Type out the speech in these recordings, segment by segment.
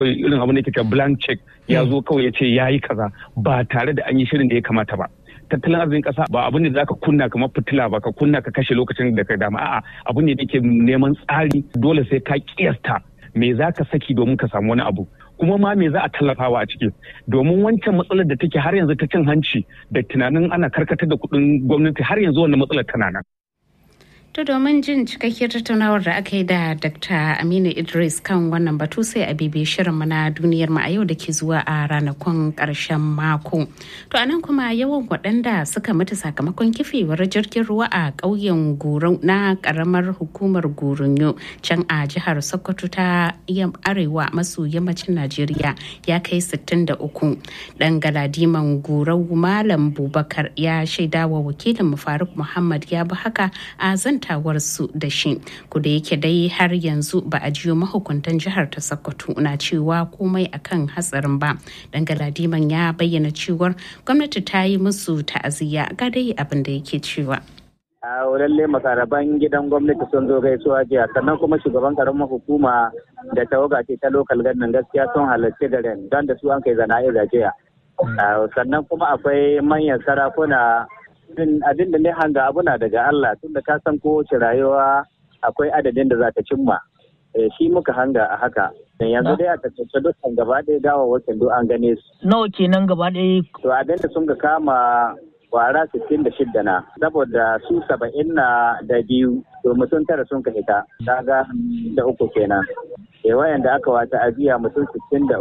irin abin da ke blank check ya zo kawai ya ce ya yi kaza ba tare da an yi shirin da ya kamata ba tattalin arzikin kasa ba abin da za ka kunna kamar fitila ba ka kunna ka kashe lokacin da ka dama a'a abin da yake neman tsari dole sai ka kiyasta me za ka saki domin ka samu wani abu kuma ma me za a tallafawa a ciki domin wancan matsalar da take har yanzu ta cin hanci da tunanin ana karkatar da kuɗin gwamnati har yanzu wannan matsalar tana nan To domin jin cikakkiyar tattaunawar da aka yi da Dr. Aminu Idris kan wannan batu sai a bibi shirin na duniyar mu a yau da ke zuwa a ranakun karshen mako. To anan kuma yawan waɗanda suka mutu sakamakon kifewar jirgin ruwa a ƙauyen Gurun na ƙaramar hukumar Gurunyo can a jihar Sokoto ta arewa maso yammacin Najeriya ya kai 63. Ɗan galadiman Gurau Malam Bubakar ya shaidawa wakilin Faruk Muhammad ya bi haka a zan zantawarsu da shi da yake dai har yanzu ba a jiyo mahukuntan jihar ta sokoto na cewa komai akan hatsarin ba dan galadiman ya bayyana cewar gwamnati ta yi musu ta'aziyya ga dai abin da yake cewa a lalle makaraban gidan gwamnati sun zo gaisuwa jiya sannan kuma shugaban karamar hukuma da tawaga ce ta lokal gannan gaskiya sun halarci garin don da su an kai zana'iza jiya sannan kuma akwai manyan sarakuna abin da ne hanga abu na daga Allah tun da ka san kowace rayuwa akwai adadin da za ta cimma shi muka hanga a haka yanzu dai a tattace dukkan gaba ɗaya gawa wakin duk an gane su nawa kenan gaba ɗaya to abin da sun ga kama kwara 66 na saboda su saba'in na da biyu to mutum tara sun ka hita kaga da uku kenan e wayanda aka wata ajiya mutum 63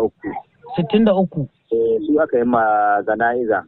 63 su aka yi ma zana'iza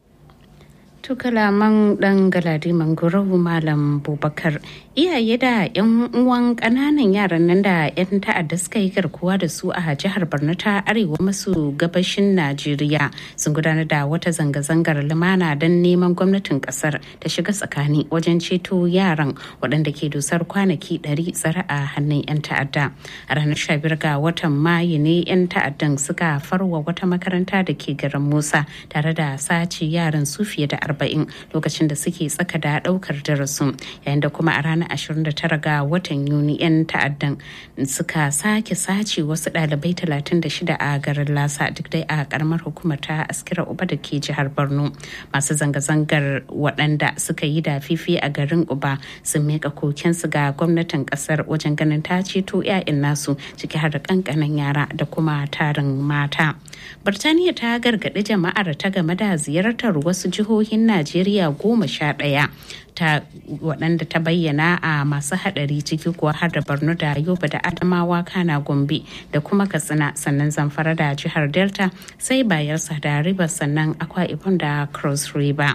To kalaman dan galadi mangorowu malam bubakar iyaye da yan uwan kananan yaran nan da yan ta'adda suka yi garkuwa da su a jihar borno ta arewa maso gabashin najeriya sun gudanar da wata zanga-zangar lumana don neman gwamnatin kasar ta shiga tsakani wajen ceto yaran waɗanda ke dusar kwanaki 100 tsare a hannun yan ta'adda a ranar 15 ga watan mayu ne yan ta'addan suka farwa wata makaranta da ke garin musa tare da sace yaran su fiye da arba'in lokacin da suke tsaka da daukar darasin yayin da kuma a ranar 29 ga watan yuni 'yan ta'addan suka sake sace wasu ɗalibai 36 a garin lasa duk dai a karamar hukumar ta askira uba da ke jihar borno masu zanga-zangar waɗanda suka yi da fifi a garin uba sun miƙa kokensu ga gwamnatin ƙasar wajen ganin ta ceto 'ya'yan nasu ciki har da ƙanƙanan yara da kuma tarin mata birtaniya ta gargaɗi jama'ar ta game da ziyartar wasu jihohin Najeriya goma sha ɗaya ta waɗanda ta bayyana a masu haɗari ciki kuwa har da Borno da Yobe da Adamawa Kana Gombe da kuma Katsina sannan Zamfara da jihar Delta sai Bayelsa da Rivers sannan Akwa Ibom da Cross River.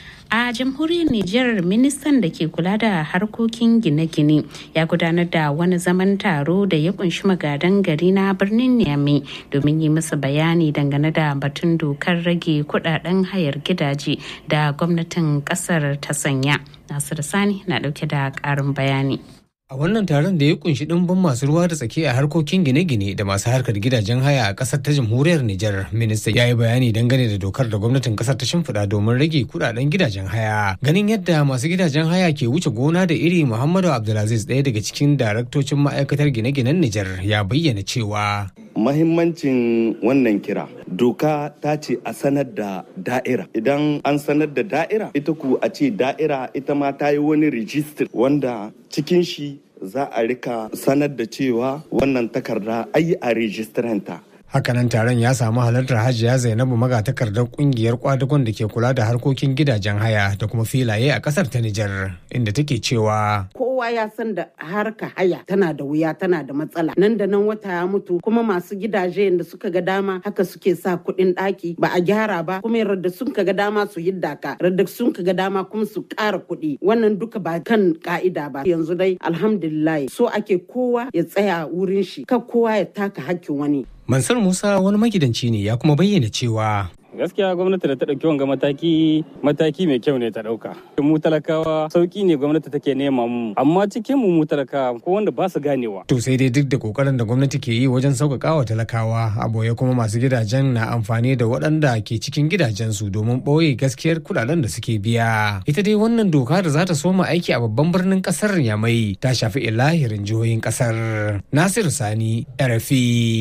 a jamhuriyar Nijar ministan da ke kula da harkokin gine-gine ya gudanar da wani zaman taro da ya kunshi magadan gari na birnin Niamey domin yi musu bayani dangane da batun dokar rage kudaden hayar gidaje da gwamnatin kasar ta sanya. Nasiru Sani na dauke da karin bayani. A wannan taron da ya kunshi ɗimbin masu ruwa da tsaki a harkokin gine-gine da masu harkar gidajen haya a ƙasar ta jamhuriyar Nijar, minista ya yi bayani dangane da dokar da gwamnatin ƙasar ta shimfiɗa domin rage kuɗaɗen gidajen haya. Ganin yadda masu gidajen haya ke wuce gona da iri Muhammadu Abdulaziz ɗaya daga cikin daraktocin ma'aikatar gine-ginen Nijar ya bayyana cewa. Mahimmancin wannan kira doka ta ce a sanar da da'ira idan an sanar da da'ira ita ku a ce da'ira ita ma ta yi wani rijistir wanda cikin shi za a rika sanar da cewa wannan takarda ayi a rijistiranta Hakanan taron ya samu halartar Hajiya Zainabu magatakardar kungiyar kwadagon da ke kula da harkokin gidajen haya da kuma filaye a kasar ta Nijar inda take cewa kowa ya san da harka haya tana da wuya tana da matsala nan da nan wata ya mutu kuma masu gidaje da suka ga dama haka suke sa kuɗin ɗaki ba a gyara ba kuma yadda sun ka ga dama su yidda ka yadda sun ka ga dama kuma su ƙara kuɗi wannan duka ba kan ka'ida ba yanzu dai alhamdulillah so ake kowa ya tsaya wurin shi kan kowa ya taka hakkin wani Mansur Musa wani magidanci ne ya kuma bayyana cewa gaskiya gwamnati da ta ɗauki wanga mataki mataki mai kyau ne ta ɗauka mu talakawa sauki ne gwamnati take nema mu amma cikin mu mu talakawa ko wanda ba su ganewa to sai dai duk da kokarin da gwamnati ke yi wajen sauƙaƙa wa talakawa a boye kuma masu gidajen na amfani da waɗanda ke cikin gidajensu domin ɓoye gaskiyar kuɗaɗen da suke biya ita dai wannan doka da za ta soma aiki a babban birnin ƙasar yamai ta shafi ilahirin jihohin ƙasar nasiru sani rfi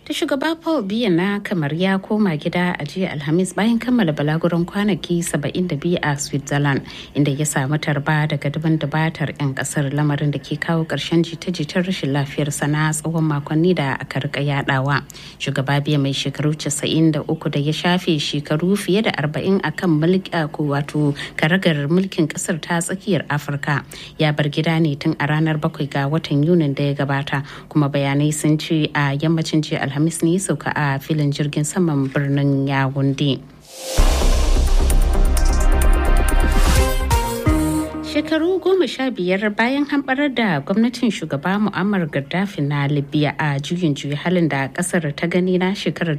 ta shugaba paul biya na kamar ya koma gida a jiya alhamis bayan kammala balaguran kwanaki 72 a switzerland inda ya samu tarba daga daban dabatar 'yan kasar lamarin da ke kawo karshen jita-jitar rashin lafiyar sana tsawon makonni da aka rika yadawa shugaba biya mai shekaru 93 da ya shafe shekaru fiye da 40 a kan wato karagar mulkin kasar ta tsakiyar afirka ya bar gida ne tun a ranar 7 ga watan yunin da ya gabata kuma bayanai sun ce a yammacin jiya alhamis ne sauka a filin jirgin saman birnin yawunde shekaru goma sha biyar bayan hamɓarar da gwamnatin shugaba mu'ammar gaddafi na libya a juyin juyi halin da kasar ta gani na shekarar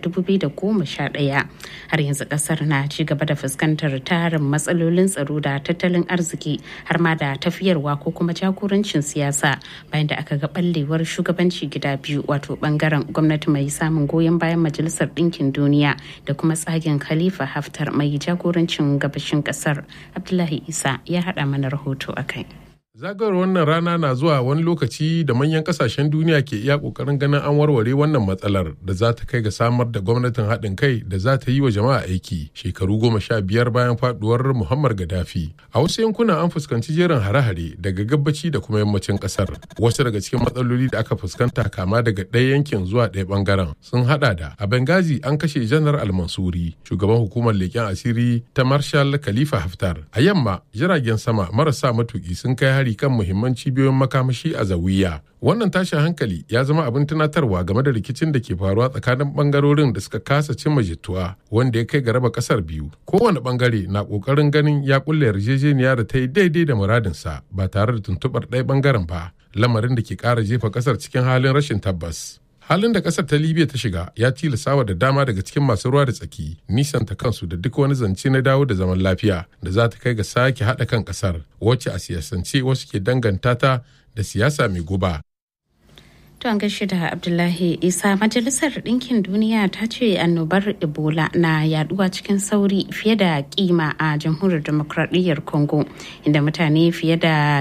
2011 har yanzu kasar na ci gaba da fuskantar tarin matsalolin tsaro da tattalin arziki har ma da tafiyarwa ko kuma jagorancin siyasa bayan da aka ga ɓallewar shugabanci gida biyu wato bangaren gwamnati mai samun goyon bayan majalisar ɗinkin duniya da kuma tsagen khalifa haftar mai jagorancin gabashin kasar abdullahi isa ya haɗa mana rahoto rahoto a kai. Zagayowar wannan rana na zuwa wani lokaci da manyan kasashen duniya ke iya kokarin ganin an warware wannan matsalar da za ta kai ga samar da gwamnatin haɗin kai da za ta yi wa jama'a aiki shekaru goma sha biyar bayan faduwar Muhammad Gaddafi. A wasu yankuna an fuskanci jerin hare-hare daga gabaci da kuma yammacin ƙasar. Wasu daga cikin matsaloli da aka fuskanta kama daga ɗaya yankin zuwa ɗaya ɓangaren sun haɗa da a Benghazi an kashe Janar Al-Mansuri, shugaban hukumar leƙen asiri ta Marshal Khalifa Haftar. A yamma jiragen sama marasa matuƙi sun kai hari kan muhimman cibiyoyin makamashi a zawiya wannan tashin hankali ya zama abin tunatarwa game da rikicin da ke faruwa tsakanin bangarorin da suka kasa cimma jituwa wanda ya kai ga raba kasar biyu kowane bangare na kokarin ganin ya kulle yarjejeniya da ta yi daidai da muradinsa ba tare da tuntubar ɗaya bangaren ba lamarin da ke ƙara jefa kasar cikin halin rashin tabbas halin da kasar ta libya ta shiga ya tilasawa da dama daga cikin masu ruwa da tsaki nisanta kansu da duk wani zance na dawo da zaman lafiya da za ta kai ga sake haɗa kan kasar wacce a siyasance wasu ke danganta ta da siyasa mai guba To an gaishe da Abdullahi Isa Majalisar Ɗinkin Duniya ta ce annobar Ebola na yaduwa cikin sauri fiye da kima a Jamhuriyar Demokradiyyar Congo inda mutane fiye da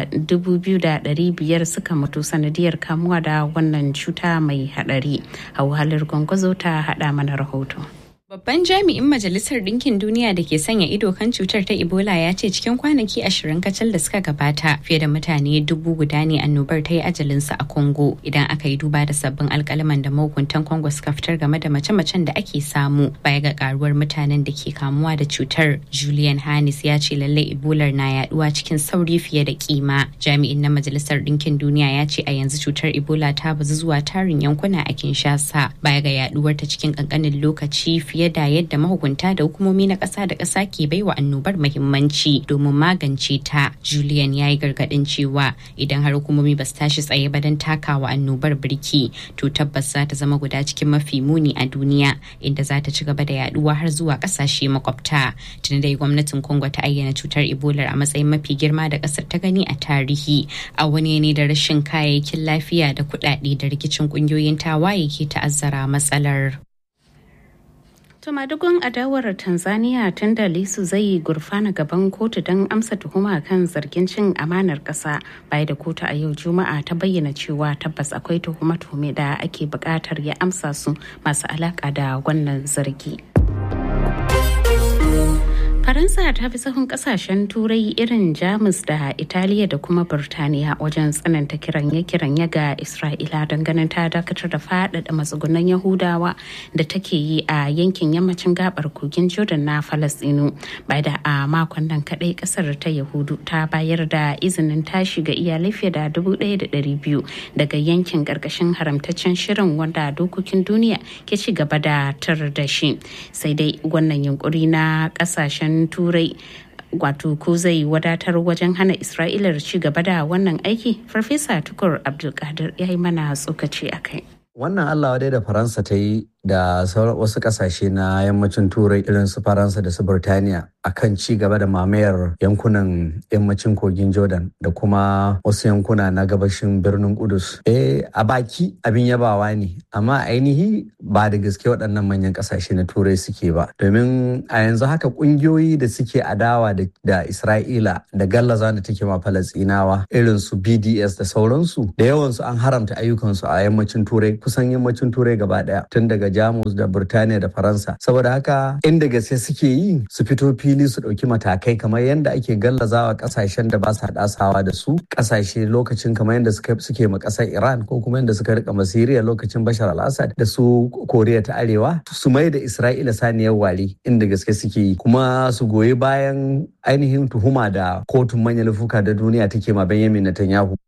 2,500 suka mutu sanadiyar kamuwa da wannan cuta mai hadari. Hauhalar gwangwazo ta hada mana rahoto. Babban jami'in Majalisar Ɗinkin Duniya da ke sanya ido kan cutar ta Ebola ya ce cikin kwanaki ashirin kacal da suka gabata fiye da mutane dubu guda ne annobar ta yi ajalinsu a Congo idan aka yi duba da sabbin alkalaman da mahukuntan Congo suka fitar game da mace-macen da ake samu baya ga karuwar mutanen da ke kamuwa da cutar. Julian Hannis ya ce lallai Ebola na yaduwa cikin sauri fiye da kima. Jami'in na Majalisar Ɗinkin Duniya ya ce a yanzu cutar Ebola ta bazu zuwa tarin yankuna a Kinshasa baya ga yaduwar ta cikin kankanin lokaci fiye da yadda mahukunta da hukumomi na ƙasa da ƙasa ke baiwa annobar muhimmanci domin magance ta. Julian ya yi gargaɗin cewa idan har hukumomi ba su tashi tsaye ba don takawa annobar birki to tabbas za ta zama guda cikin mafi muni a duniya inda za ta ci gaba da yaduwa har zuwa ƙasashe makwabta. Tuni dai gwamnatin Congo ta ayyana cutar Ebola a matsayin mafi girma da ƙasar ta gani a tarihi a wani ne da rashin kayayyakin lafiya da kuɗaɗe da rikicin ƙungiyoyin tawaye ke ta'azzara matsalar. Tumadugun adawar Tanzania tun da Lisu zai gurfana gaban kotu don amsa tuhuma kan zargin cin amanar ƙasa bai da kotu a yau Juma'a ta bayyana cewa tabbas akwai tuhume-tuhume da ake buƙatar ya amsa su masu alaƙa da wannan zargi. Faransa ta fi sahun kasashen turai irin Jamus da Italiya da kuma Birtaniya wajen tsananta kiranye-kiranye ga Isra'ila don ganin ta dakatar da faɗaɗa matsugunan Yahudawa da take yi a yankin yammacin gabar kogin Jordan na Falasɗinu. Bai da a makon nan kaɗai ƙasar ta Yahudu ta bayar da izinin tashi ga iyalai fiye da dubu ɗaya da ɗari biyu daga yankin ƙarƙashin haramtaccen shirin wanda dokokin duniya ke ci gaba da tar da shi. Sai dai wannan yunkuri na ƙasashen turai wato ko zai wadatar wajen hana isra'ilar ci gaba da wannan aiki farfesa tukur abdulkadir ya yi mana tsokaci a kai wannan allah wadai da faransa ta yi da sauran wasu kasashe na yammacin turai irin su faransa da su burtaniya akan ci gaba da mamayar yankunan yammacin kogin jordan da kuma wasu yankuna na gabashin birnin kudus eh a baki abin yabawa ne amma ainihi ba da gaske waɗannan manyan kasashe na turai suke ba domin a yanzu haka ƙungiyoyi da suke adawa da isra'ila da gallaza da take ma falastinawa irin su bds da sauransu da yawansu an haramta ayyukansu a yammacin turai kusan yammacin turai gaba daya tun daga jamus da burtaniya da faransa saboda haka inda gaske suke yi su fito fili su ɗauki matakai kamar yadda ake gallazawa kasashen da ba sa dasawa da su kasashe lokacin kamar yadda suke ma ƙasar iran ko kuma yadda suka rika masiriya lokacin bashar al-assad da su koriya ta arewa su mai da isra'ila saniyar ware inda gaske suke yi kuma su goyi bayan ainihin tuhuma da kotun manyan laifuka da duniya take ma benjamin netanyahu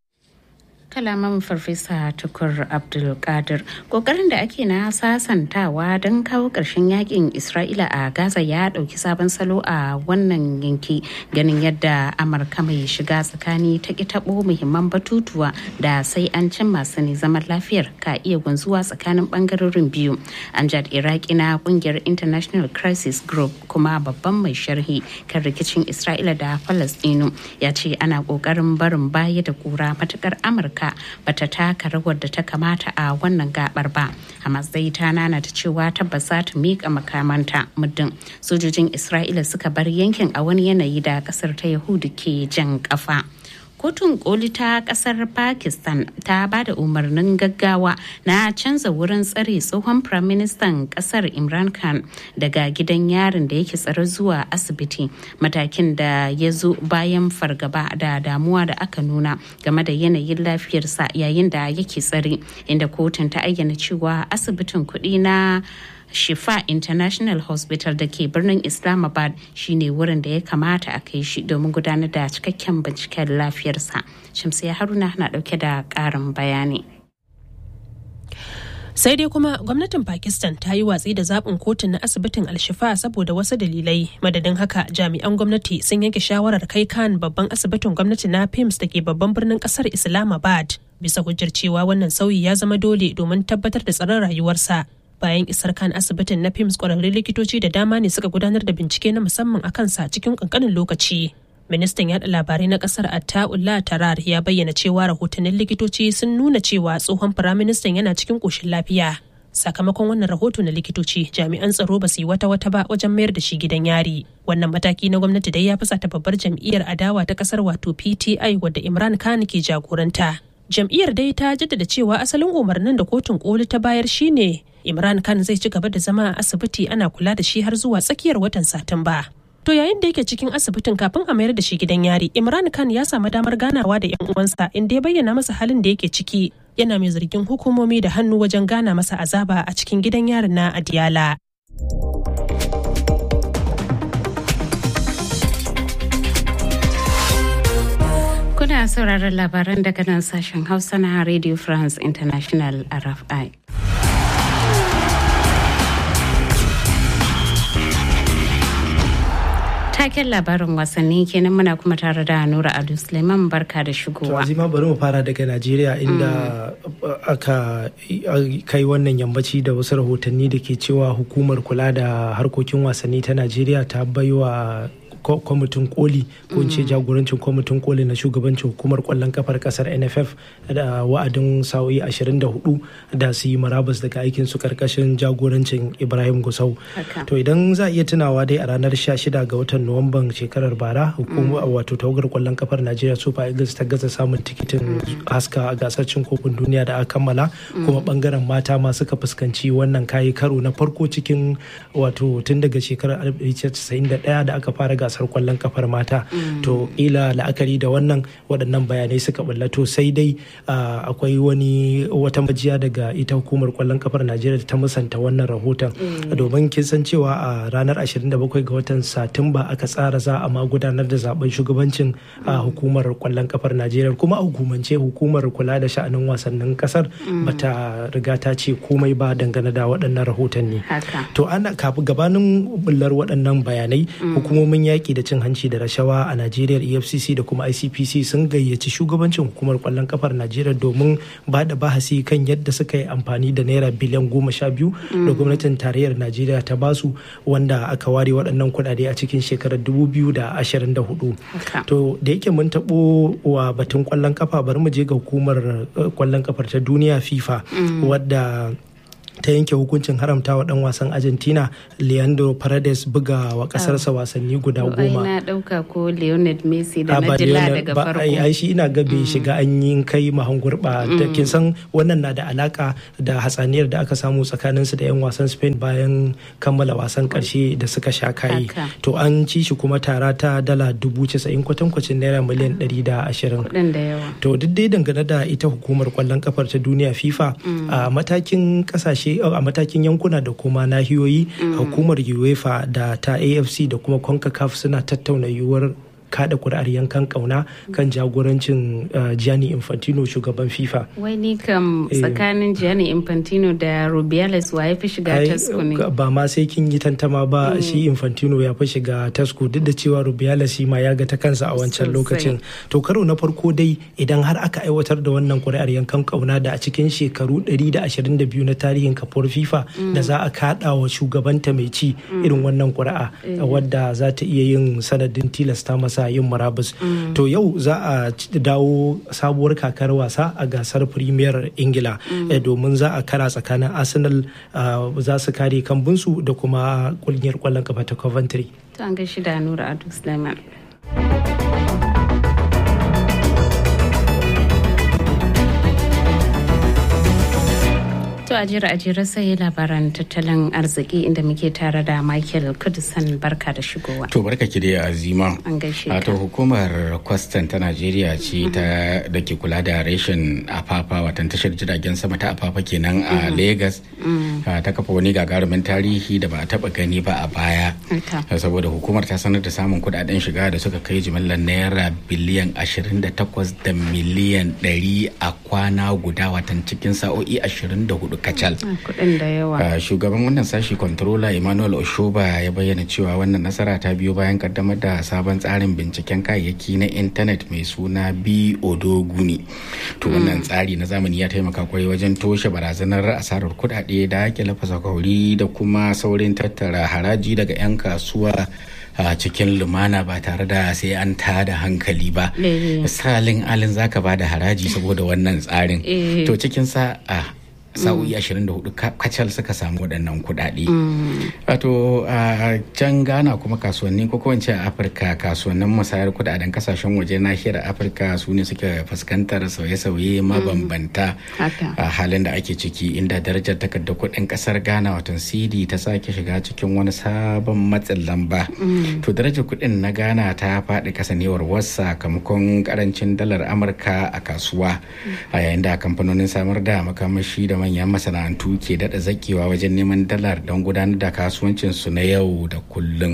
kalaman farfesa tukur abdulkadir kokarin da ake na sasantawa don kawo ƙarshen yakin isra'ila a gaza ya ɗauki sabon salo a wannan yanki ganin yadda amurka mai shiga tsakani ta ki taɓo muhimman batutuwa da sai an cin masu ne zaman lafiyar ka iya gwanzuwa tsakanin ɓangarorin biyu amjad iraki na ƙungiyar international crisis group kuma babban mai sharhi kan rikicin isra'ila da falastinu ya ce ana ƙoƙarin barin baya da kura matukar amurka amurka bata taka rawar da ta kamata a wannan gabar ba hamas dai ta nana ta cewa tabbas za ta miƙa makamanta muddin sojojin isra'ila suka bar yankin a wani yanayi da kasar ta yahudu ke jan kafa kotun koli ta kasar pakistan ta ba da umarnin gaggawa na canza wurin tsare tsohon firaministan kasar imran khan daga gidan yarin da yake tsare zuwa asibiti matakin da ya zo bayan fargaba da damuwa da aka nuna game da yanayin lafiyarsa yayin da yake tsare inda kotun ta ayyana cewa asibitin kuɗi na Shifa International Hospital da ke birnin Islamabad shine wurin da ya kamata a kai shi domin gudanar da cikakken binciken lafiyarsa. Shamsiya Haruna na dauke da ƙarin bayani. sai dai kuma gwamnatin pakistan ta yi watsi da zaɓin kotun na asibitin alshifa saboda wasu dalilai madadin haka jami'an gwamnati sun yanke shawarar kai kan babban asibitin gwamnati na pims da ke babban birnin ƙasar islamabad bisa hujjar cewa wannan sauyi ya zama dole domin tabbatar da tsaron rayuwarsa bayan isar kan asibitin na pims kwararrun likitoci da dama ne suka gudanar da bincike na musamman a kansa cikin kankanin lokaci ministan yada labarai na kasar attaullah tarar ya bayyana cewa rahotannin likitoci sun nuna cewa tsohon firaministan yana cikin koshin lafiya sakamakon wannan rahoto na likitoci jami'an tsaro ba su yi wata wata ba wajen mayar da shi gidan yari wannan mataki na gwamnati dai ya fusata babbar jam'iyyar adawa ta kasar wato pti wadda imran khan ke jagoranta jam'iyyar dai ta jaddada cewa asalin umarnin da kotun koli ta bayar shine imran khan zai ci gaba da zama a asibiti ana kula da shi har zuwa tsakiyar watan satumba to yayin da yake cikin asibitin kafin a mayar da shi gidan yari imran khan ya samu damar ganawa da yan uwansa inda ya bayyana masa halin da yake ciki yana mai zargin hukumomi da hannu wajen gana masa azaba a cikin gidan yarin na adiyala Kuna sauraron labaran daga nan sashen Hausa na Radio France International RFI. Taken labarin wasanni kenan muna kuma tare da Nura Adu Suleiman barka da shigowa. To bari mu fara daga Najeriya inda aka kai wannan yammaci da wasu rahotanni da ke cewa hukumar kula da harkokin wasanni ta Najeriya ta baiwa kwamitin koli ko ce jagorancin kwamitin koli na shugabancin hukumar kwallon kafar kasar nff da wa'adin sa'o'i 24 da su yi marabas daga aikin su karkashin jagorancin ibrahim gusau to idan za a iya tunawa dai a ranar 16 ga watan nuwamban shekarar bara hukumar wato tawagar kwallon kafar najeriya super eagles ta gaza samun tikitin haska a gasar cin kofin duniya da aka kammala kuma bangaren mata ma suka fuskanci wannan kayi karo na farko cikin wato tun daga shekarar 1991 da aka fara gasar kwallon kafar mata to ila la'akari da wannan waɗannan bayanai suka ballato sai dai akwai wani wata majiya daga ita hukumar kwallon kafar najeriya ta musanta wannan rahoton domin kin san cewa a ranar 27 ga watan satumba aka tsara za a ma gudanar da zaben shugabancin hukumar kwallon kafar najeriya kuma a hukumance hukumar kula da sha'anin wasannin kasar bata riga ta ce komai ba dangane da waɗannan rahotanni to ana kafin gabanin bullar waɗannan bayanai hukumomin yaƙi yaƙi da cin hanci da rashawa a najeriya efcc da kuma icpc sun gayyaci shugabancin hukumar kwallon kafar najeriya domin ba da bahasi kan yadda suka yi amfani da naira biliyan goma sha biyu da gwamnatin tarayyar najeriya ta basu wanda aka ware waɗannan kuɗaɗe a cikin shekarar dubu biyu da ashirin da hudu to da yake mun taɓo wa batun kwallon kafa bari mu je ga hukumar kwallon kafar ta duniya fifa wadda ta yanke hukuncin haramta wa dan wasan argentina leandro paredes buga wa kasarsa wasanni guda goma na dauka ko leonard messi da na jila daga farko ai shi ina ga bai shiga an yi kai mahan gurba da kin san wannan na da alaka da hatsaniyar da aka samu tsakanin su da yan wasan spain bayan kammala wasan karshe da suka sha kayi to an ci shi kuma tara ta dala dubu casa'in kwatankwacin naira miliyan ɗari da ashirin to duk dai dangane da ita hukumar kwallon kafar ta duniya fifa a matakin kasashe a matakin yankuna da kuma nahiyoyi hukumar uefa da ta afc da kuma concacaf suna tattauna yiwuwar kada kuri'ar yankan kauna kan jagorancin Gianni Infantino shugaban FIFA. Wai ni kam tsakanin Gianni Infantino da Rubiales wa ya fi shiga tasko ne? Ba ma sai kin yi tantama ba shi Infantino ya fi shiga tasko duk da cewa Rubiales shi ma ya ga ta kansa a wancan lokacin. To karo na farko dai idan har aka aiwatar da wannan kuri'ar yankan kauna da a cikin shekaru 122 na tarihin kafuwar FIFA da za a kada wa shugabanta mai ci irin wannan kuri'a wadda za ta iya yin sanadin tilasta masa sa yin murabus to yau za a dawo sabuwar kakar wasa a gasar premier ingila domin za a kara tsakanin arsenal za su kare kambunsu da kuma kungiyar kwallon kafa ta coventry to an gashi da nura adu sulaiman To a jira a jira sai labaran tattalin arziki inda muke tare da Michael Kudusan barka da shigowa. To barka ki da azima. An gaishe ka. To hukumar kwastan ta Najeriya ce ta da ke kula da reshen afafa watan tashar jiragen sama ta afafa kenan a Lagos. Ta kafa wani gagarumin tarihi da ba a taba gani ba a baya. Saboda hukumar ta sanar da samun kudaden shiga da suka kai jimillar naira biliyan 28 da miliyan 100 a kwana guda watan cikin sa'o'i 24 kacal. Kudin da yawa. Shugaban wannan sashi controller Emmanuel Oshoba ya bayyana cewa wannan nasara ta biyo bayan kaddamar da sabon tsarin binciken kayayyaki na intanet mai suna B Odoguni. To wannan tsari na zamani ya taimaka kwarai wajen toshe barazanar asarar kudade da ake lafasa kauri da kuma saurin tattara haraji daga 'yan kasuwa a cikin lumana ba tare da sai an tada hankali ba. Salin alin zaka ba da haraji saboda wannan tsarin. To cikin sa'a sa'o'i 24 kacal suka samu waɗannan kuɗaɗe. wato a can ghana kuma kasuwanni ko kowance a afirka kasuwannin musayar kuɗaɗen kasashen waje nahiyar afirka su ne suke fuskantar sauye-sauye mabambanta a halin da ake ciki inda darajar takardar kuɗin ƙasar ghana watan cd ta sake shiga cikin wani sabon matsin lamba to darajar kuɗin na ghana ta faɗi kasanewar wasu sakamakon karancin dalar amurka a kasuwa a yayin da kamfanonin samar da makamashi da manyan masana'antu ke daɗa zakewa wajen neman dalar don gudanar da kasuwancin su na yau da kullum.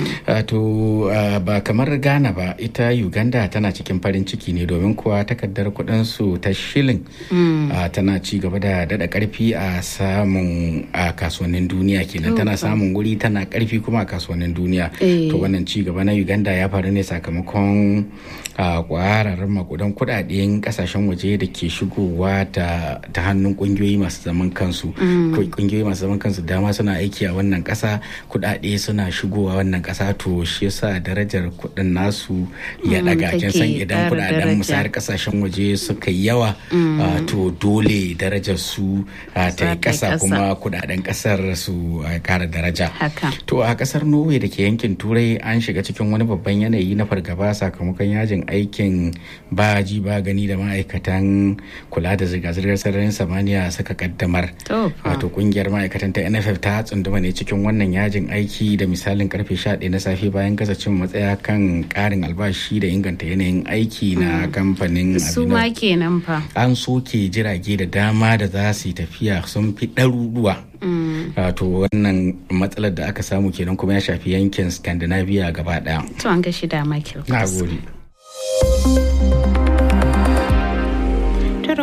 To ba kamar Ghana ba ita Uganda tana cikin farin ciki ne domin kuwa takardar kuɗin su ta shilin tana ci gaba da daɗa ƙarfi a samun a kasuwannin duniya kenan tana samun wuri tana ƙarfi kuma a kasuwannin duniya. To wannan ci gaba na Uganda ya faru ne sakamakon kwararren makudan kuɗaɗen ƙasashen waje da ke shigowa ta hannun ƙungiyoyi masu zaman kansu kungiyoyi masu zaman kansu dama suna aiki a wannan kasa kudade suna shigowa wannan kasa to shi yasa darajar kudin nasu ya daga kin san idan kudaden musayar kasashen waje suka yi yawa to dole darajar su ta yi kasa kuma kudaden kasar su kara daraja to a kasar norway da ke yankin turai an shiga cikin wani babban yanayi na fargaba sakamakon yajin aikin baji ba gani da ma'aikatan kula da zirga-zirgar sararin samaniya suka kaddamar wato kungiyar ma'aikatan ta nff ta tsunduma ne cikin wannan yajin aiki da misalin karfe 11 na safe bayan gaza cin matsaya kan karin albashi da inganta yanayin aiki na kamfanin su ma kenan fa an soke jirage da dama da za su yi tafiya sun fi ɗaruruwa wato wannan matsalar da aka samu kenan kuma ya shafi yankin scandinavia gaba daya to an ga shida michael na gode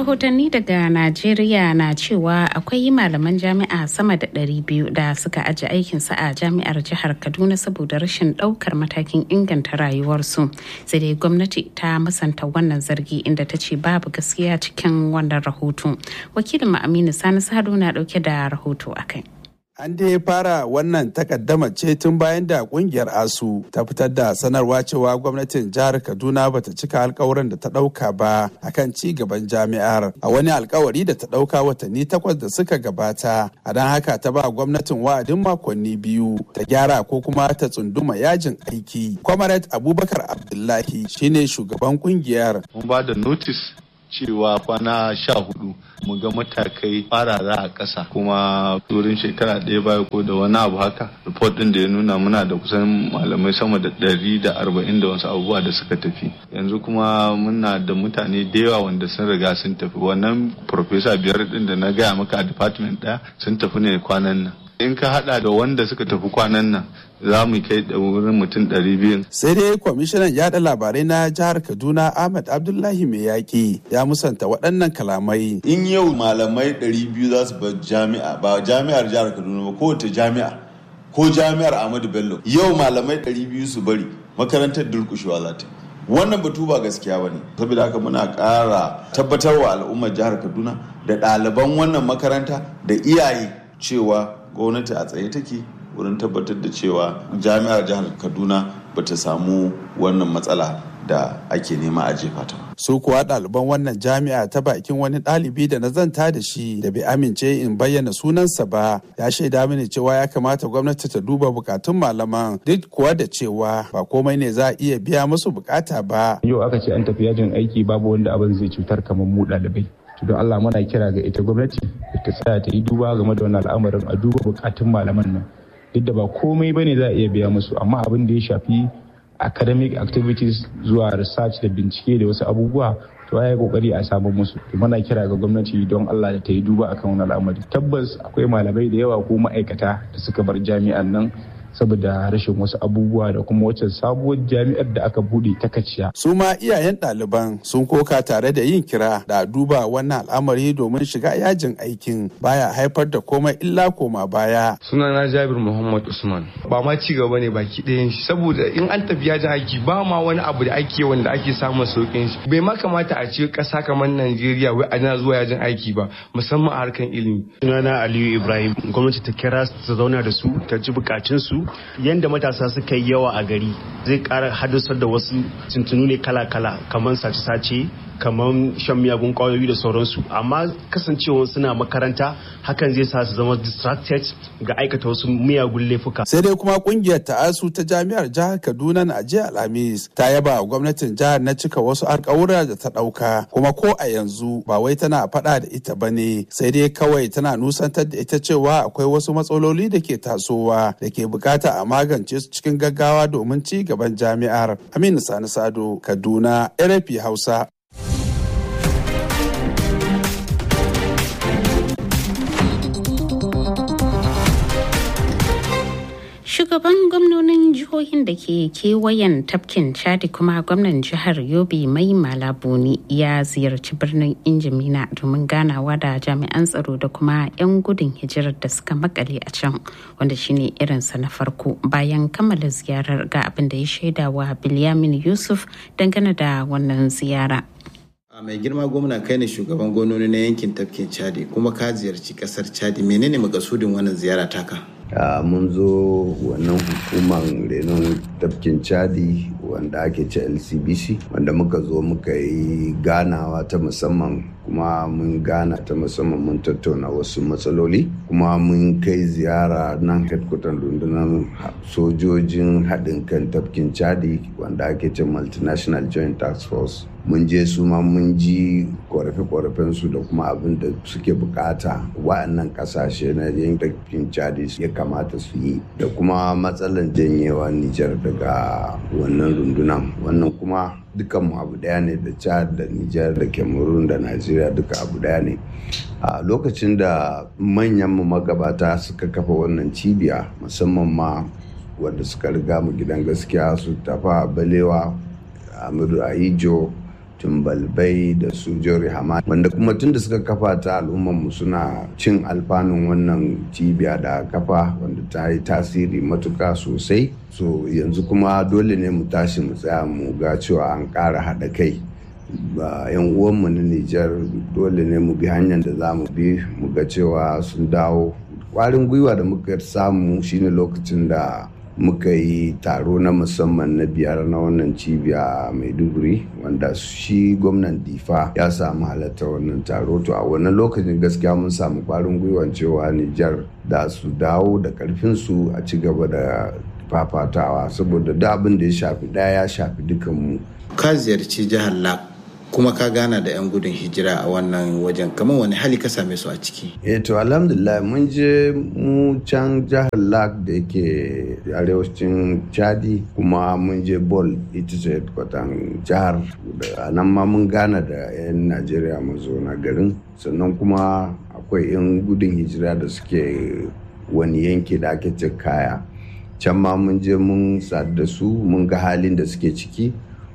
rahotanni daga najeriya na cewa akwai malaman jami'a sama da 200 da suka aji aikinsu a jami'ar jihar kaduna saboda rashin daukar matakin inganta rayuwarsu sai dai gwamnati ta musanta wannan zargi inda ta ce babu gaskiya cikin wannan rahoto wakilin aminu sani sado na dauke da rahoto akai An dai fara wannan takaddama ce tun bayan da kungiyar ASU ta fitar da sanarwa cewa gwamnatin jihar Kaduna bata cika alkawuran da ta dauka ba akan ci gaban jami'ar a wani alkawari da ta dauka watanni takwas da suka gabata. A don haka ta ba gwamnatin wa'adin makonni biyu ta gyara ko kuma ta tsunduma yajin aiki. Comrade Abubakar Abdullahi shine shugaban kungiyar. Mun ba da notice cewa kwana sha hudu mu ga matakai farara a ƙasa kuma turin shekara ɗaya baya ko da wani abu haka report ɗin da ya nuna muna da kusan malamai sama da ɗari da arba'in da wasu abubuwa da suka tafi yanzu kuma muna da mutane da yawa wanda sun riga sun tafi wannan professor biyar ɗin da na gaya maka a department ɗaya sun tafi ne kwanan nan in ka hada da wanda suka tafi kwanan nan za mu kai da wurin mutum ɗari biyu. sai dai kwamishinan yada labarai na jihar kaduna ahmad abdullahi mai yaƙi ya musanta waɗannan kalamai in yau malamai ɗari biyu za su bar jami'a ba jami'ar jihar kaduna ba kowace jami'a ko jami'ar ahmadu bello yau malamai ɗari biyu su bari makarantar durƙushewa za ta wannan batu ba gaskiya ba ne saboda haka muna ƙara tabbatarwa al'ummar jihar kaduna da ɗaliban wannan makaranta da iyaye cewa gwamnati a tsaye take wurin tabbatar da cewa jami'ar jihar kaduna ba ta samu wannan matsala da ake nema a jefa ta su kuwa ɗaliban wannan jami'a ta bakin wani ɗalibi da na zanta da shi da bai amince in bayyana sunansa ba ya shaida mini cewa ya kamata gwamnati ta duba bukatun malaman duk kuwa da cewa ba komai ne za a iya biya musu bukata ba yau aka ce an tafi yajin aiki babu wanda abin zai cutar kamar mu ɗalibai to don Allah muna kira ga ita gwamnati ta tsaya ta yi duba game da wannan al'amarin a duba bukatun malaman nan duk da ba komai bane za a iya biya musu amma abin da ya shafi academic activities zuwa research da bincike da wasu abubuwa to ya kokari a samu musu to muna kira ga gwamnati don Allah da ta yi duba akan wannan al'amari tabbas akwai malamai da yawa ko ma'aikata da suka bar jami'an nan saboda rashin wasu abubuwa da kuma wacce sabuwar jami'ar da aka bude ta kaciya. su ma iyayen ɗaliban sun koka tare da yin kira da duba wannan al'amari domin shiga yajin aikin baya haifar da komai illa koma baya. sunana jabir muhammad usman ba ma ci gaba ne baki ɗayan shi saboda in an tafi yajin aiki ba ma wani abu da ake wanda ake samun sauƙin shi bai ma kamata a ce ƙasa kamar najeriya wai ana zuwa yajin aiki ba musamman a harkan ilimi. sunana aliyu ibrahim gwamnati ta kira su zauna da su ta ji bukatunsu yadda matasa suka yi yawa a gari zai kara haddasar da wasu tuntunu ne kala-kala kamar sace-sace kamar shan miyagun kwayoyi da sauransu amma kasancewa suna makaranta hakan zai sa su zama distracted ga aikata wasu miyagun laifuka sai dai kuma kungiyar ta'asu ta jami'ar jihar kaduna na jiya alhamis ta yaba wa gwamnatin jihar na cika wasu alkawura da ta dauka kuma ko a yanzu ba wai tana faɗa da ita ba ne sai dai kawai tana nusantar da ita cewa akwai wasu matsaloli da ke tasowa da ke bukata a magance su cikin gaggawa domin ci gaban jami'ar aminu sani sado kaduna rfi hausa shugaban gwamnonin jihohin da ke kewayen tafkin chadi kuma gwamnan jihar yobe mai malabuni ya ziyarci birnin injimina domin ganawa da jami'an tsaro da kuma 'yan gudun hijirar da suka makale a can wanda shine irinsa na farko bayan kammala ziyarar ga abin da ya shaidawa bilyamin yusuf dangane da wannan ziyara a mai girma gwamna kai ne shugaban gononi na yankin tafkin chadi kuma ka ziyarci kasar chadi menene makasudin wannan ziyara taka Uh, mun zo wannan hukumar renon tafkin chadi wanda ake ce lcbc wanda muka zo muka yi ganawa ta musamman kuma mun gana ta musamman mun tattauna wasu matsaloli kuma mun kai ziyara nan headquarter rundunar sojojin haɗin kan tafkin chadi wanda ake ce multinational joint task force mun je su ma mun ji korafe-korafen su da kuma abin da suke bukata wa'annan kasashe na yankin chadi ya kamata su yi da kuma matsalan janyewa nijar daga wannan rundunan wannan kuma dukanmu abu daya ne da chad da nijar da cameroon da nigeria duka abu daya ne a lokacin da manyan mu magabata suka kafa wannan cibiya musamman ma wadda suka riga mu gidan gaskiya su tafa balewa amiru aijo tumbalbai da su jori hama wanda kuma tun da suka kafa ta al'ummarmu suna cin alfanun wannan cibiya da kafa wanda ta yi tasiri matuka sosai so yanzu kuma dole ne mu tashi mu tsaya mu ga cewa an ƙara haɗa kai ba yan uwanmu na Nijar dole ne mu bi hanyar da za mu bi mu ga cewa sun dawo kwarin gwiwa da muka samu shine lokacin da muka yi taro na musamman na biyar na wannan cibiya a maiduguri wanda shi gwamnan difa ya samu halatta wannan taro to a wannan lokacin gaskiya mun samu kwarin gwiwan cewa nijar da su dawo da karfinsu a ci gaba da fafatawa saboda da abin da ya shafi daya ya shafi dukanmu ka ziyarci jihar lak kuma ka gana da 'yan gudun hijira a wannan wajen kamar wani hali ka same su a ciki eh to alhamdulillah mun je mu can jihar lak da yake arewacin chadi kuma mun je bol ita ce kwatan jihar da nan ma mun gana da 'yan najeriya mazauna garin sannan kuma akwai 'yan gudun hijira da suke wani yanki da ake ce kaya can ma mun je mun sadu da su mun ga halin da suke ciki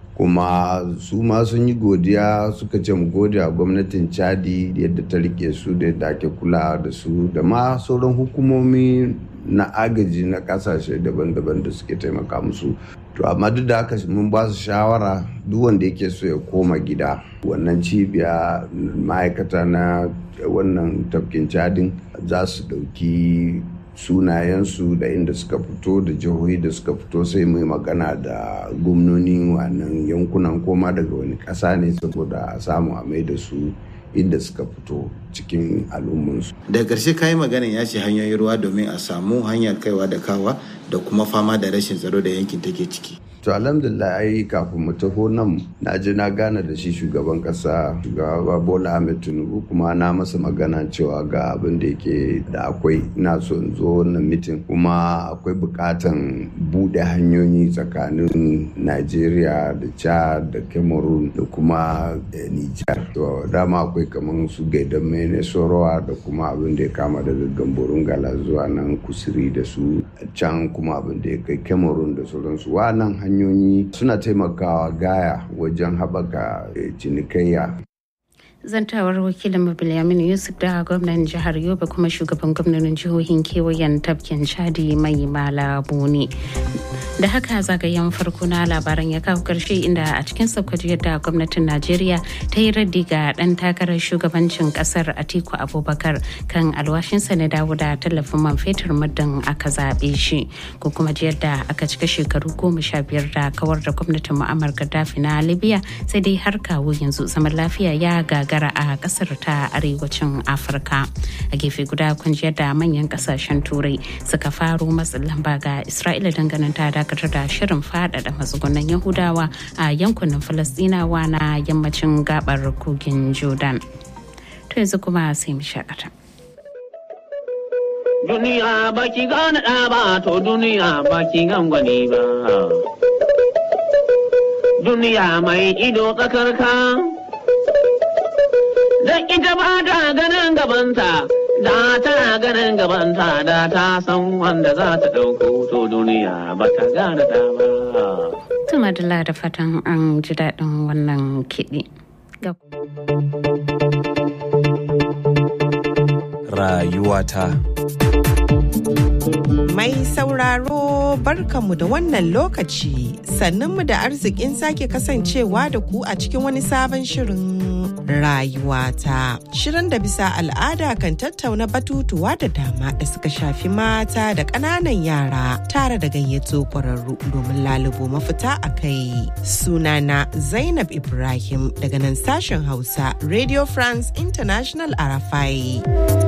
kuma su ma sun yi godiya suka ce mu gode a gwamnatin chadi yadda ta rike su da yadda ake kula da su da ma sauran hukumomi na agaji na kasashe daban-daban da suke taimaka musu to amma duk da haka mun ba su shawara duk wanda yake so ya koma gida wannan cibiya ma'aikata na wannan tafkin cadin za su ɗauki sunayensu da inda suka fito da jihohi da suka fito sai mai magana da gwamnoni wannan yankunan koma daga wani ƙasa ne saboda a samu a mai da su inda suka fito cikin al'ummansu. daga ƙarshe kayi maganin ya ce hanyoyin ruwa domin a samu hanyar kaiwa da kawa da kuma fama da rashin tsaro da yankin take ciki to alhamdulillah ai kafin mu taho nan na je na gana da shi shugaban kasa shugaba bola ahmed tinubu kuma na masa magana cewa ga abin da yake da akwai ina so in zo wannan mitin kuma akwai bukatan bude hanyoyi tsakanin nigeria da chad da cameroon da kuma niger to dama akwai kamar su gaidan mene sorowa da kuma abin da ya kama daga gamborun gala zuwa nan kusuri da su can kuma abin da ya kai cameroon da sauransu wa nan hanyoyi suna taimakawa gaya wajen haɓaka cinikayya zantawar wakilin Bilyamin Yusuf da gwamnan jihar Yobe kuma shugaban gwamnanin jihohin kewayen tafkin Chadi mai malabu ne. Da haka zagayen farko na labaran ya kawo karshe inda a cikin saukaji yadda gwamnatin Najeriya ta yi raddi ga ɗan takarar shugabancin ƙasar Atiku Abubakar kan alwashinsa na dawo da tallafin man fetur muddin aka zaɓe shi. Ko kuma ji yadda aka cika shekaru goma sha biyar da kawar da gwamnatin Muammar Gaddafi na Libya sai dai har kawo yanzu zaman lafiya ya gaga gagara a kasar ta arewacin afirka a gefe guda kunjiyar da manyan kasashen turai suka faro matsin lamba ga isra'ila dangane ta dakatar da shirin faɗaɗa matsugunan yahudawa a yankunan falastinawa na yammacin gabar kogin jordan to yanzu kuma sai mu shakata duniya baki gane ɗa ba to duniya baki gangwani ba duniya mai ido tsakarka don ita ba ta ganin gabanta da tana ganin gabanta da ta san wanda za ta ɗauko to duniya ba ta gane ta ba. Tuma da da fatan an ji daɗin wannan kiɗi. Rayuwata. Mai sauraro barkanmu da wannan lokaci sannunmu da arzikin sake kasancewa da ku a cikin wani sabon shirin rayuwata. Shirin da bisa al'ada kan tattauna batutuwa da dama da suka shafi mata da ƙananan yara tare da gayyato ƙwararru domin lalubo mafita a kai. Sunana Zainab Ibrahim daga nan sashen Hausa Radio France International Arafai.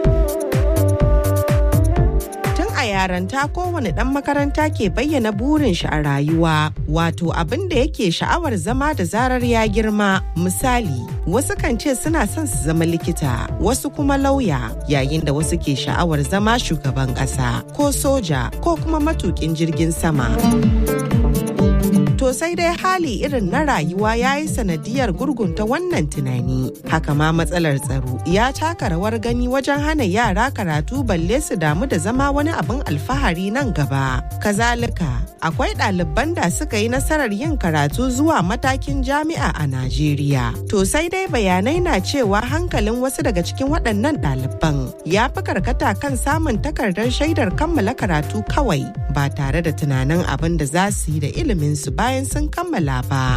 a yaranta kowane ɗan makaranta ke bayyana burin shi a rayuwa wato abin da yake sha'awar zama da zarar ya girma misali wasu kan ce suna son su zama likita wasu kuma lauya yayin da wasu ke sha'awar zama shugaban ƙasa ko soja ko kuma matukin jirgin sama. To sai dai hali irin na rayuwa ya yi sanadiyar gurgunta wannan tunani. Haka ma matsalar tsaro ya taka rawar gani wajen hana yara karatu balle su damu da zama wani abin alfahari nan gaba. Kazalika, akwai ɗaliban da suka yi nasarar yin karatu zuwa matakin jami'a a Najeriya. To sai dai bayanai na cewa hankalin wasu daga cikin waɗannan ɗaliban ya fi karkata kan samun takardar shaidar kammala karatu kawai ba tare da tunanin abin da za su yi da iliminsu bayan sun kammala ba.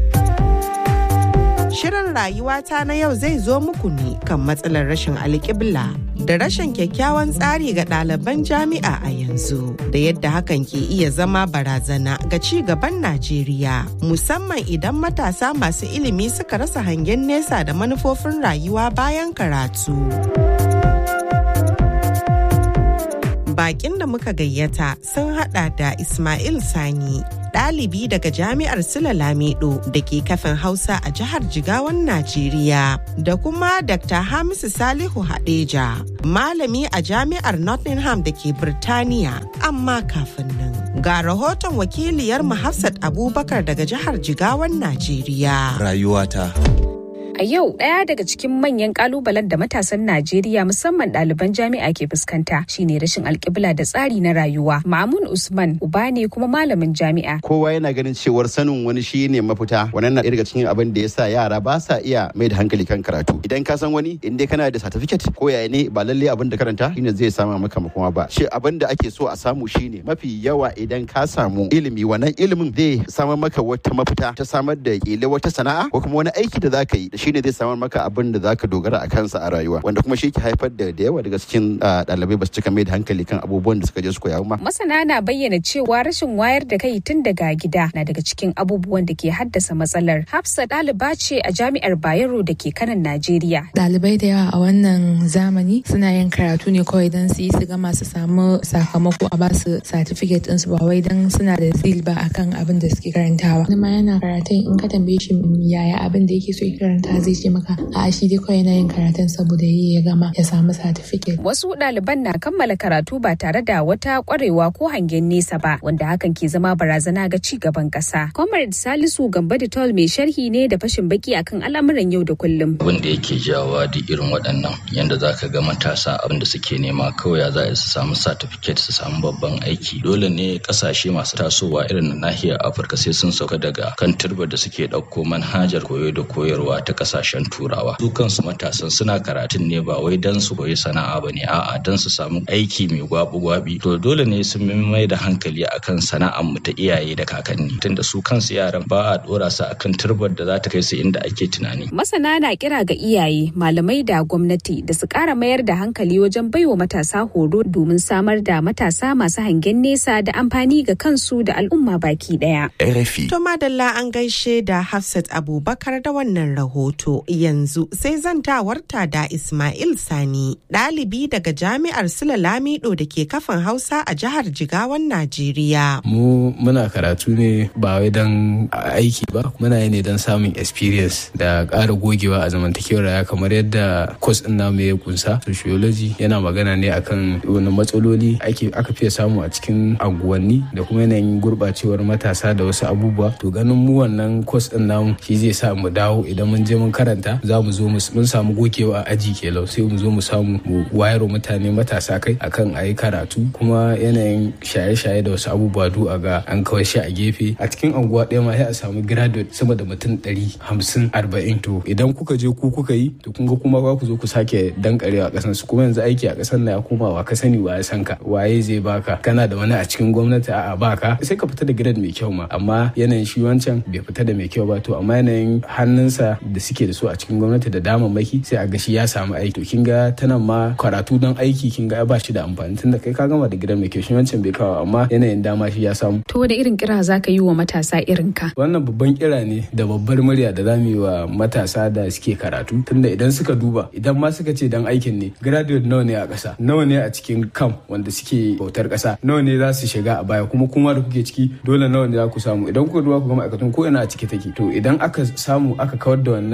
Shirin rayuwata na yau zai zo muku ne kan matsalar rashin alƙibla da rashin kyakkyawan tsari ga ɗaliban jami'a a yanzu da yadda hakan ke iya zama barazana ga ci gaban Najeriya musamman idan matasa masu ilimi suka rasa hangen nesa da manufofin rayuwa bayan karatu. Bakin da muka gayyata sun hada da Ismail Sani ɗalibi daga jami'ar Sula Lamido da ke kafin Hausa a jihar Jigawan Najeriya da kuma Dr. Hamisu Salihu Hadeja, malami a jami'ar Nottingham da ke Birtaniya. Amma kafin nan, ga rahoton wakiliyar Hafsat Abubakar daga jihar Jigawan Najeriya. Rayuwata. A yau ɗaya daga cikin manyan kalubalen da matasan Najeriya musamman ɗaliban jami'a ke fuskanta shine rashin alƙibla da tsari na rayuwa. Mamun Usman uba ne kuma malamin jami'a. Kowa yana ganin cewar sanin wani shi ne mafita. Wannan na daga cikin abin da ya sa yara ba sa iya mai da hankali kan karatu. Idan ka san wani in dai kana da certificate ko yaya ne ba lalle abin da karanta shine zai sama maka makoma ba. Shi abin da ake so a samu shine mafi yawa idan ka samu ilimi wannan ilimin zai samar maka wata mafita ta samar da kila wata sana'a ko kuma wani aiki da zaka yi shine zai samar maka abin da zaka dogara a kansa a rayuwa wanda kuma shi ke haifar da da yawa daga cikin ɗalibai ba su cika mai da hankali kan abubuwan da suka je su koya ma. Masana na bayyana cewa rashin wayar da kai tun daga gida na daga cikin abubuwan da ke haddasa matsalar. Hafsa ɗaliba ce a jami'ar Bayero da ke kanan Najeriya. Ɗalibai da yawa a wannan zamani suna yin karatu ne kawai don su yi su gama su samu sakamako a basu certificate ɗinsu ba wai don suna da zil ba akan abin da suke karantawa. Wani ma yana karatun in ka tambaye shi yaya abin da yake so ya karanta zai ce maka a shi dai kawai na yin karatun saboda yi ya gama ya samu certificate. Wasu ɗaliban na kammala karatu ba tare da wata ƙwarewa ko hangen nesa ba wanda hakan ke zama barazana ga ci gaban ƙasa. Comrade Salisu Gamba Tol mai sharhi ne da fashin baki akan al'amuran yau da kullum. Abin da yake jawa da irin waɗannan yanda za ka ga matasa abin da suke nema kawai za su samu certificate su samu babban aiki. Dole ne ƙasashe masu tasowa irin na nahiyar Afirka sai sun sauka daga kan turbar da suke ɗauko manhajar koyo da koyarwa ta ƙasashen turawa su kansu matasan suna karatun ne ba wai don su koyi sana'a ba ne a'a don su samu aiki mai gwabi-gwabi to dole ne sun mai da hankali akan sana'ar mu ta iyaye da kakanni tunda su kansu yaran ba a dora su akan turbar da za ta kai su inda ake tunani masana na kira ga iyaye malamai da gwamnati da su kara mayar da hankali wajen baiwa matasa horo domin samar da matasa masu hangen nesa da amfani ga kansu da al'umma baki daya RFI To madalla an gaishe da Hafsat Abubakar da wannan rahoto yanzu sai zantawarta da Ismail Sani, ɗalibi daga Jami'ar Sula Lamido da ke kafin Hausa a jihar Jigawan Najeriya. Mu muna karatu ne ba wai don aiki ba, muna yi ne don samun experience da ƙara gogewa a zamantakewar raya kamar yadda kwas ɗin namu ya kunsa. Sociology yana magana ne akan wani matsaloli aka fiye samu a cikin anguwanni da kuma yanayin gurɓacewar matasa da wasu abubuwa. To ganin mu wannan kwas ɗin namu shi zai sa mu dawo idan mun je mun karanta za mu zo mun samu gogewa a aji kelau sai mu zo mu samu mu wayar mutane matasa kai akan a yi karatu kuma yanayin shaye-shaye da wasu abubuwa du a ga an kawai shi a gefe a cikin anguwa ɗaya ma sai a samu graduate sama da mutum ɗari hamsin arba'in to idan kuka je ku kuka yi to kun ga kuma ba ku zo ku sake dankarewa a ƙasan su kuma yanzu aiki a ƙasan na ya koma wa ka sani wa ya san ka waye zai baka kana da wani a cikin gwamnati a'a baka sai ka fita da grade mai kyau ma amma yanayin shi wancan bai fita da mai kyau ba to amma yanayin hannunsa da suke da su a cikin gwamnati da damammaki sai a ga shi ya samu aiki to kin ga tana ma karatu don aiki kin ga ba shi da amfani tunda kai ka gama da gidan mai kyau shi wancan bai kawo amma yanayin dama shi ya samu to da irin kira zaka yi wa matasa irin ka wannan babban kira ne da babbar murya da zamu yi wa matasa da suke karatu tunda idan suka duba idan ma suka ce dan aikin ne graduate nawa ne a ƙasa nawa ne a cikin kam wanda suke bautar ƙasa nawa ne za su shiga a baya kuma kuma da kuke ciki dole nawa ne za ku samu idan kuka duba ku ga ma'aikatan ko ina a ciki take to idan aka samu aka kawar da wannan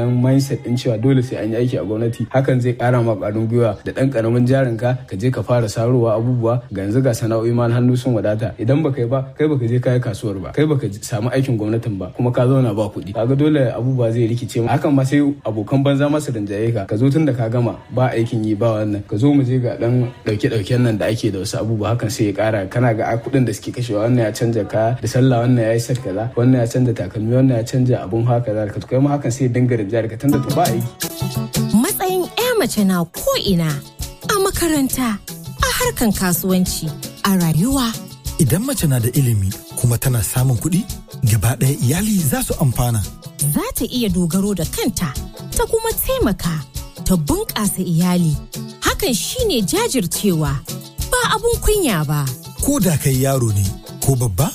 wannan mindset din cewa dole sai an yi aiki a gwamnati hakan zai kara ma ƙwarin gwiwa da ɗan ƙaramin jarin ka ka je ka fara sarowa abubuwa ga yanzu ga sana'o'i ma hannu sun wadata idan baka yi ba kai baka je kayi kasuwar ba kai baka samu aikin gwamnatin ba kuma ka zauna ba kuɗi kaga dole abubuwa zai rikice ma hakan ma sai abokan banza masu rinjaye ka ka zo tun da ka gama ba aikin yi ba wannan ka zo mu je ga dan dauke dauken nan da ake da wasu abubuwa hakan sai ya kara kana ga kuɗin da suke kashewa wannan ya canja kaya da sallah wannan ya yi set kaza wannan ya canja takalmi wannan ya canja abun haka kaza ka kai ma hakan sai ya dinga rinjaye ka tunda to ba aiki matsayin 'ya mace na ko ina a makaranta a harkan kasuwanci a rayuwa Idan mace na da ilimi kuma tana samun kuɗi, gaba ɗaya iyali za su amfana. za ta iya dogaro da kanta ta kuma taimaka ta bunƙasa iyali hakan shine jajircewa ba abun kunya ba Ko da kai yaro ne ko babba,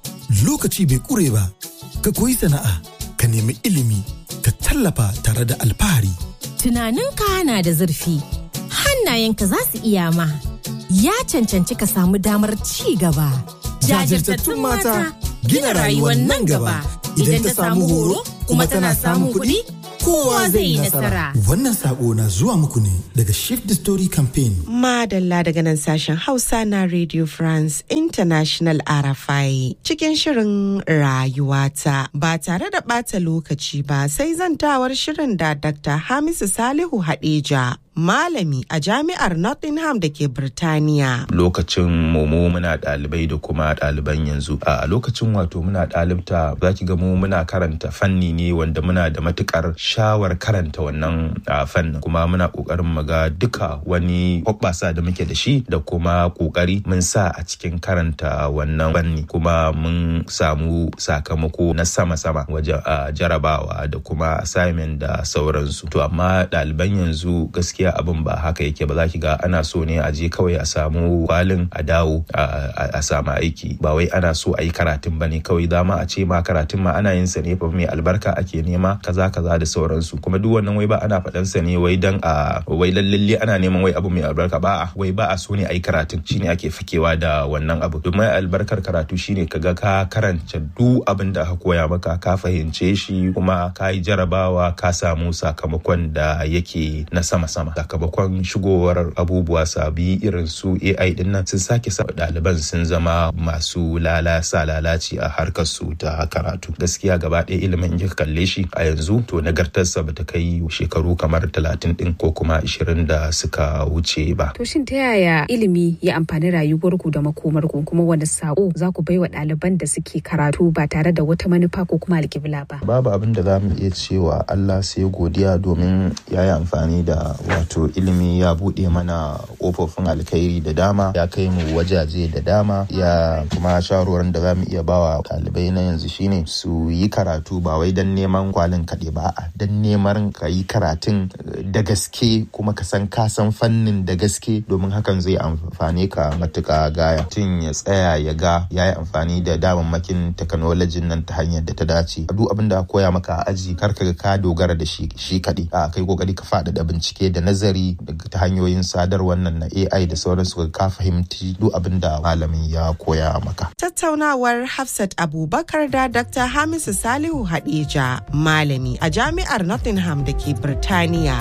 lokaci bai ƙure ba. Ka koyi sana'a, ka nemi ilimi, ka tallafa tare da alfahari. tunaninka na da zurfi hannayenka za su iya ma ya cancanci ka samu damar ci gaba Jajirtattun mata gina rayuwar nan gaba. Idan ta samu horo kuma tana samun kuɗi, kowa zai yi nasara. Wannan sako na zuwa muku ne daga Shift the Story Campaign. Madalla daga nan sashen Hausa na Radio France International RFI cikin shirin rayuwata ba tare da ɓata lokaci ba sai zantawar shirin da Dr. Hamisu Salihu Hadeja malami a jami'ar Nottingham da ke Birtaniya. lokacin mu muna ɗalibai da kuma ɗaliban yanzu a lokacin wato muna ɗalibta za ki ga mu muna karanta fanni ne wanda muna da matukar shawar karanta wannan a, fannin kuma muna ƙoƙarin mu ga duka wani hoɓɓasa da muke da shi da kuma ƙoƙari mun sa a cikin karanta wannan fanni kuma mun samu sakamako na sama-sama wajen a, jarabawa da kuma assignment da sauransu to amma ɗaliban yanzu gaskiya abin ba haka yake ba za ki ga ana so ne a je kawai a samu kwalin a dawo a samu aiki ba wai ana so a yi karatun ba ne kawai dama a ce ma karatun ma ana yin sa ne fa mai albarka ake nema kaza kaza da sauransu kuma duk wannan wai ba ana faɗan sa ne wai dan a wai lallalle ana neman wai abu mai albarka ba wai ba a so ne a yi karatun shine ake fakewa da wannan abu domin albarkar karatu shine kaga ka karanta duk abin da aka koya maka ka fahimce shi kuma ka yi jarabawa ka samu sakamakon da yake na sama-sama sakamakon shigowar abubuwa sabi irin su AI din nan sun sake sa ɗaliban sun zama masu lalasa lalaci a harkar su ta karatu gaskiya gaba ɗaya ilimin in kalle shi a yanzu to nagartarsa bata kai shekaru kamar talatin din ko kuma ashirin da suka wuce ba To shin ta yaya ilimi ya amfani rayuwarku da makomarku kuma wani sako za ku baiwa ɗaliban da suke karatu ba tare da wata manufa ko kuma alƙibla ba? babu abin da za mu iya cewa Allah sai godiya domin ya yi amfani da wato ilimi ya buɗe mana ƙofofin alkhairi da dama ya kai mu wajaje da dama ya kuma shawarwarin da za mu iya bawa ɗalibai na yanzu shine su yi karatu ba wai don neman kwalin kaɗai ba a don neman ka yi karatun da gaske kuma ka san ka san fannin da gaske domin hakan zai amfane ka matuƙa gaya tun ya tsaya ya ga ya yi amfani da damammakin teknolojin nan ta hanyar da ta dace duk abin da koya maka a aji kar ka ka dogara da shi shi kaɗai a kai kokari ka faɗaɗa bincike da nazari ta hanyoyin sadarwar nan na AI da sauransu ka fahimci duk abin da malamin ya koya maka. Tattaunawar Hafsat Abubakar da Dr. Hamisu Salihu Hadeja, malami a jami'ar Nottingham da ke Birtaniya.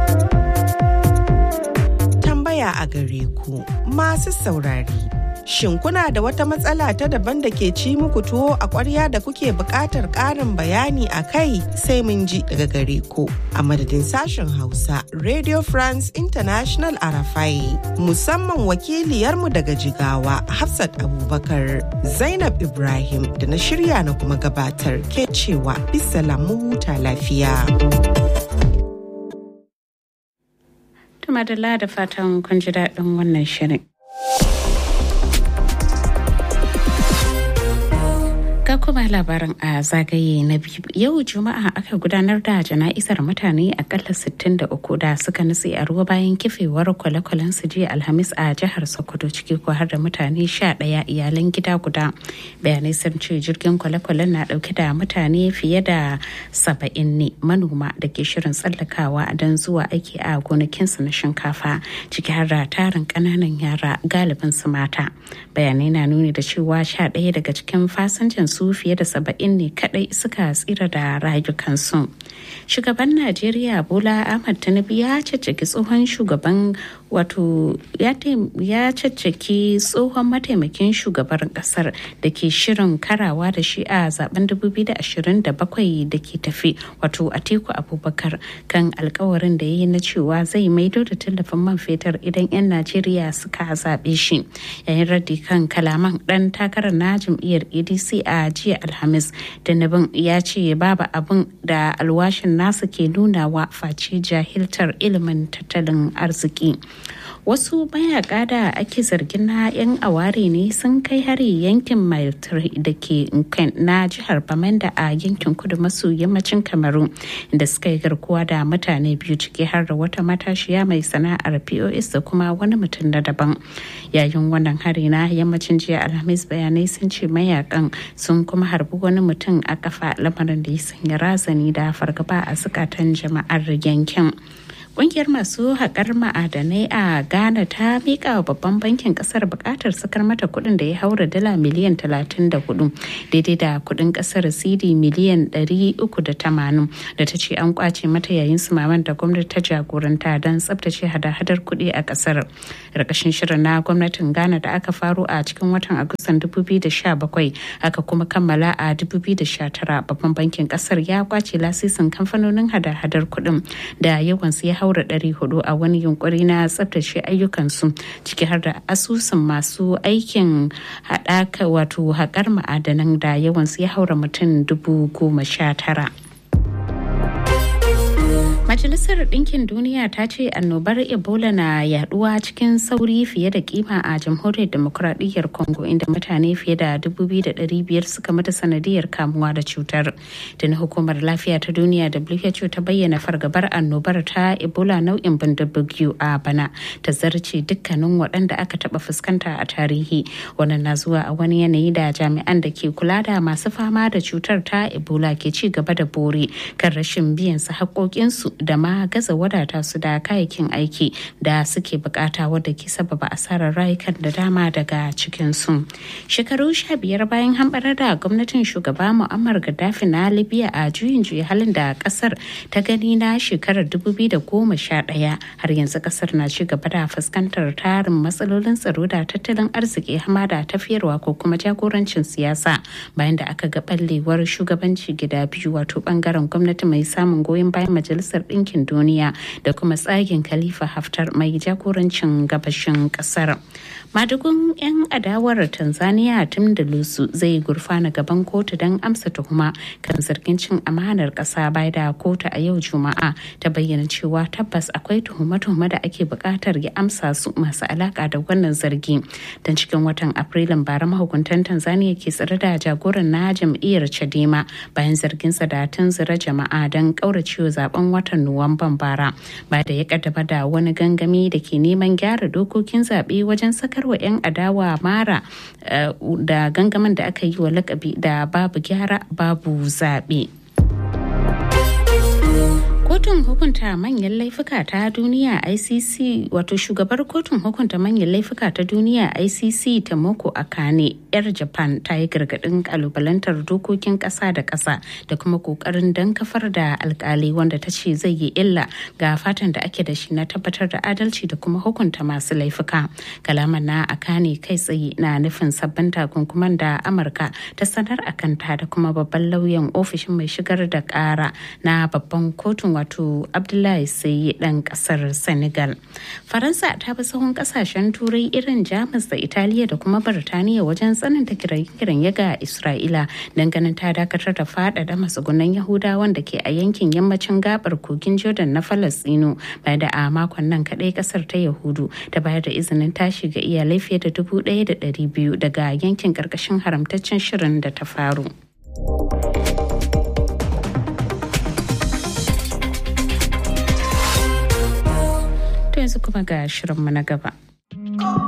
Tambaya a gare ku masu saurari. Shin kuna da wata matsala ta daban da ke ci muku tuwo a ƙwarya da kuke buƙatar ƙarin bayani a kai sai mun ji daga gare ku. A madadin sashen Hausa, Radio France International Arafai, musamman wakiliyarmu daga Jigawa, Hafsat Abubakar, Zainab Ibrahim da na shirya na kuma gabatar ke cewa bisa lamu huta lafiya. Tumadala da fatan kun ji daɗin wannan shirin. Ga kuma labarin a zagaye na biyu. Yau Juma'a aka gudanar da jana'izar mutane akalla 63 da suka nutse a ruwa bayan kifewar kwale-kwalen su jiya Alhamis a jihar Sokoto ciki ko har da mutane 11 iyalan gida guda. Bayanai sun ce jirgin kwale-kwalen na dauke da mutane fiye da 70 ne manoma da ke shirin tsallakawa don zuwa aiki a gonakinsu na shinkafa ciki har da tarin ƙananan yara galibin su mata. Bayanai na nuni da cewa 11 daga cikin fasinjan su su fiye da saba'in ne kadai suka tsira da rayukansu shugaban najeriya bola ahmad tinubu ya caccaki tsohon shugaban wato ya caccaki tsohon mataimakin shugaban kasar da ke shirin karawa da shi a zaben 2027 da ke tafi wato atiku abubakar kan alkawarin da ya yi na cewa zai maido da tallafin man fetur idan 'yan najeriya suka zaɓe shi yayin raddi kan kalaman dan takarar na jam'iyyar adc a jiya alhamis tinubun ya ce babu abin da alwashin nasa ke nunawa face jahiltar ilimin tattalin arziki wasu mayaka da ake zargin na 'yan aware ne sun kai hari yankin mile da ke na jihar bamenda a yankin kudu maso yammacin kamaru da suka yi garkuwa da mutane biyu ciki har da wata matashiya mai sana'ar pos da kuma wani mutum na daban yayin wannan hari na yammacin jiya alhamis bayanai sun ce mayakan sun kuma harbi wani mutum a kafa lamarin da ya sanya razani da fargaba a zukatan jama'ar yankin Ƙungiyar masu haƙar ma'adanai a Ghana ta miƙa wa babban bankin ƙasar buƙatar sakar mata kuɗin da ya haura dala miliyan 34 daidai da kuɗin ƙasar CD miliyan 380 da ta ce an kwace mata yayin sumaman da gwamnati ta jagoranta don tsabtace hada-hadar kuɗi a ƙasar. Ƙarƙashin shirin na gwamnatin Ghana da aka faro a cikin watan Agustan 2017 aka kuma kammala a 2019 babban bankin ƙasar ya kwace lasisin kamfanonin hada-hadar kuɗin da yawansu ya haura 400 a wani yunkuri na tsabtace ayyukansu ciki har da asusun masu aikin haɗaka wato haƙar ma'adanan da yawansu ya haura mutum dubu goma sha tara. Majalisar Ɗinkin Duniya ta ce annobar Ebola na yaduwa cikin sauri fiye da kima a Jamhuriyar Demokuraɗiyyar Congo inda mutane fiye da 2,500 suka mata sanadiyar kamuwa da cutar. Tuni hukumar lafiya ta duniya WHO ta bayyana fargabar annobar ta Ebola nau'in bindibugiyu a bana ta zarce dukkanin waɗanda aka taɓa fuskanta a tarihi. Wannan na zuwa a wani yanayi da jami'an da ke kula da masu fama da cutar ta Ebola ke ci gaba da bore kan rashin biyan su haƙoƙinsu da ma gaza wadata su da kayayyakin aiki da suke bukata wadda ke sababa asarar rayukan da dama daga cikinsu. Shekaru sha biyar bayan hamɓarar da gwamnatin shugaba Muammar Gaddafi na Libya a juyin juya halin da kasar ta gani na shekarar 2011 har yanzu kasar na ci gaba da fuskantar tarin matsalolin tsaro da tattalin arziki hama da tafiyarwa ko kuma jagorancin siyasa bayan da aka ga ɓallewar shugabanci gida biyu wato bangaren gwamnati mai samun goyon bayan majalisar ɗinkin duniya da kuma tsagin khalifa haftar mai jagorancin gabashin ƙasar madugun 'yan adawar tanzania tim da lusu zai gurfana gaban kotu don amsa tuhuma kan zargin cin amanar ƙasa bai da kotu a yau juma'a ta bayyana cewa tabbas akwai tuhume-tuhume da ake buƙatar ya amsa su masu alaƙa da wannan zargi don cikin watan afrilun bara mahukuntan tanzania ke tsare da jagoran na jam'iyyar chadema bayan zarginsa da tunzura jama'a don ƙauracewa zaben watan nuwamban bara ba da ya kaddama da wani gangami da ke neman gyara dokokin zaɓe wajen sakarwa 'yan adawa mara da gangamin da aka yi wa lakabi da babu gyara babu zaɓe. kotun hukunta manyan laifuka ta duniya icc wato shugabar kotun hukunta manyan laifuka ta duniya icc ta moko akane yar japan ta yi gargadin kalubalantar dokokin kasa da kasa da kuma kokarin dan kafar da alkali wanda ta ce zai yi illa ga fatan da ake da shi na tabbatar da adalci da kuma hukunta masu laifuka kalaman na akane kai tsaye na nufin sabbin takunkuman da amurka ta sanar a kanta da kuma babban lauyan ofishin mai shigar da kara na babban kotun wato abdullahi sai dan kasar senegal faransa ta bi sahun kasashen turai irin jamus da italiya da kuma birtaniya wajen tsananta kiran ya ga isra'ila ganin ta dakatar da faɗaɗa matsugunan yahudawan da ke a yankin yammacin gabar kogin jordan na falastino bayan da a makon nan kaɗai kasar ta yahudu ta bayar da izinin tashi ga iyalai fiye da dubu ɗaya da ɗari biyu daga yankin ƙarƙashin haramtaccen shirin da ta faru. yanzu kuma ga shirinmu na gaba.